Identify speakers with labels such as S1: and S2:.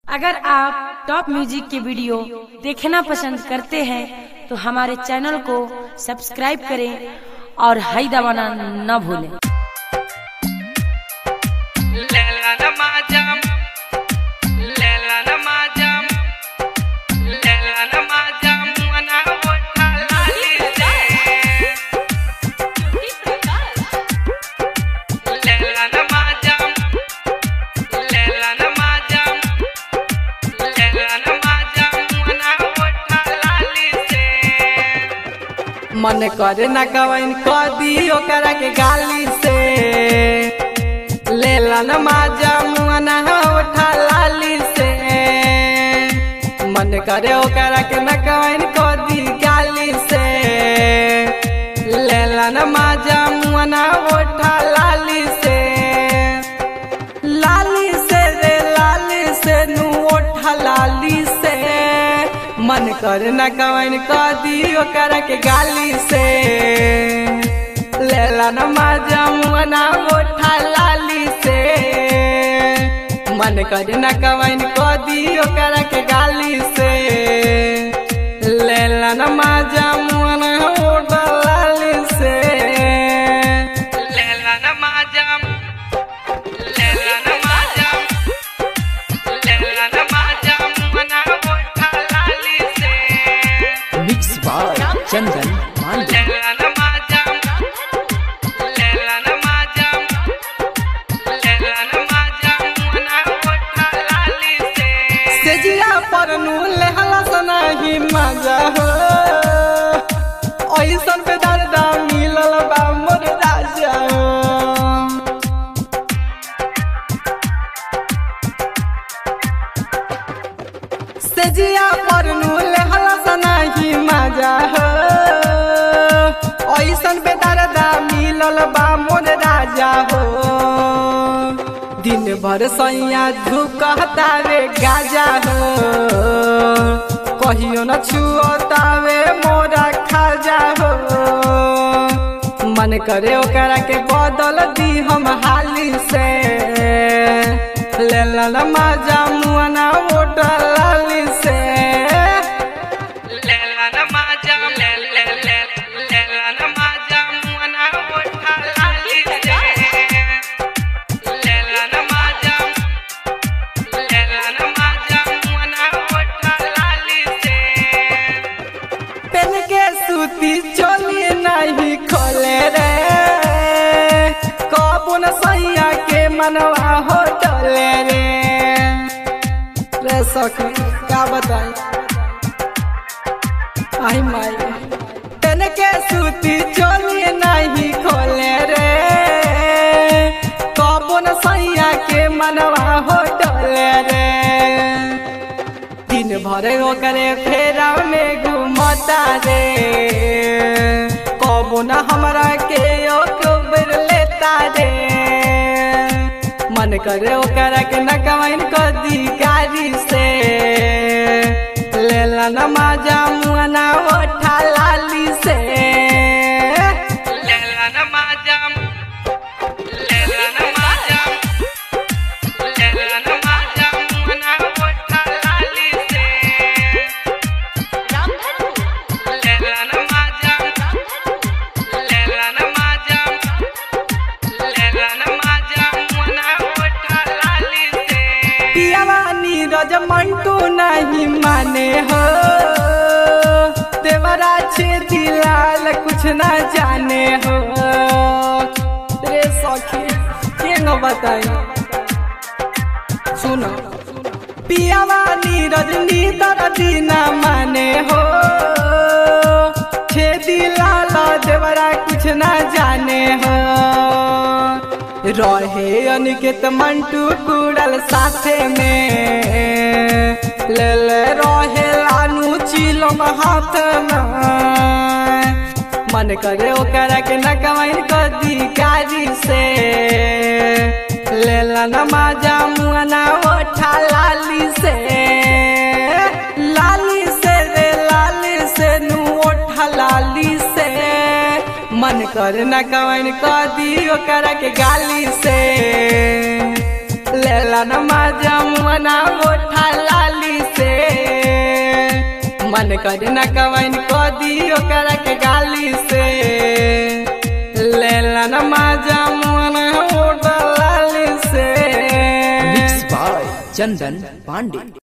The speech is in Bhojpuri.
S1: अगर आप टॉप म्यूजिक के वीडियो देखना पसंद करते हैं तो हमारे चैनल को सब्सक्राइब करें और हाई दबाना न भूलें
S2: Lela namajam, lela namajam, lela namajam, wana wota lalise. Lela namajam, lela namajam, lela namajam, wana wota lalise. मन करे न कवन कदी ओकरा के गाली से लेला न माजा मुआना उठा लाली से मन करे ओकरा के न कवन कदी गाली से लेला न माजा मुआना उठा लाली से लाली से रे लाली से नू उठा लाली से मन कर न कवन कदी ओकरा के गाली से लेला न माजा मुआना उठा लाली से मन कर न कवन कदी ओकरा के गाली से लेला न माजा मुआना उठा लाली से लेला न माजा लेला न माजा लेला न माजा मुआना उठा लाली से
S3: मिक्स बाय चंदन पांडे
S2: लेला न माजा लेला न माजा लेला न माजा मुआना उठा लाली से सेजिया पर नू लेहला सना ही मजा हो ऐसन पे दर्दा मिलल बा मोर राजा हो सेजिया पर नूल हलसना ही मजा हो ऐसन बेदरदा मिलल बा मोर राजा हो दिन भर सैया धुकतावे गाजा हो कहियो न छुअतावे मोरा खाजा हो मन करे ओकरा के बदल दी हम हाली से लेला न माजा मुआना ओटा लाली से लेला न माजा ले ले ले लेला न माजा मुआना ओटा लाली से लेला न माजा लेला न माजा मुआना ओटा लाली से पेन के सूती चोली नहीं खोले रे कबुन सैया के मनवा हो डोले रे रे सखी क्या बताई आई माई पेन के सूती चोली नहीं खोले रे कबुन सैया के मनवा हो डोले रे दिन भर ओकरे फेरा में घूमता रे कबो न हमरा के ओ खबर लेता रे मन करे ओकरा के न कमाइन कदी गाड़ी से लेला न माजा मुआना ओठा लाली से लेला न माजा लेला न माजा लेला न माजा मुआना ओठा लाली से लेला न माजा लेला न माजा लेला न माजा मुआना ओठा लाली से पियावा नीरज मंटू नहीं माने हो देवरा छे दिलाल कुछ ना जाने हो रे सखी के न बताई सुनो पियावा नीरज नीदर दीना माने हो छेदी लाला देवरा कुछ ना जाने हो रहे अनिकेत मंटू कुड़ल साथे में ले ले रहे लानू चिलम हाथ में मन करे ओकरा के न कमाइन कदी गाड़ी से लेला न माजा मुआना ओठा लाली से लाली से रे लाली से नू ओठा लाली से मन कर न कवन कदी ओकरा के गाली से लेला न मजा मुना उठा लाली से मन कर न कवन को दी ओकरा के गाली से लेला न मजा मुना उठा लाली से
S3: मिक्स बाय चंदन पांडे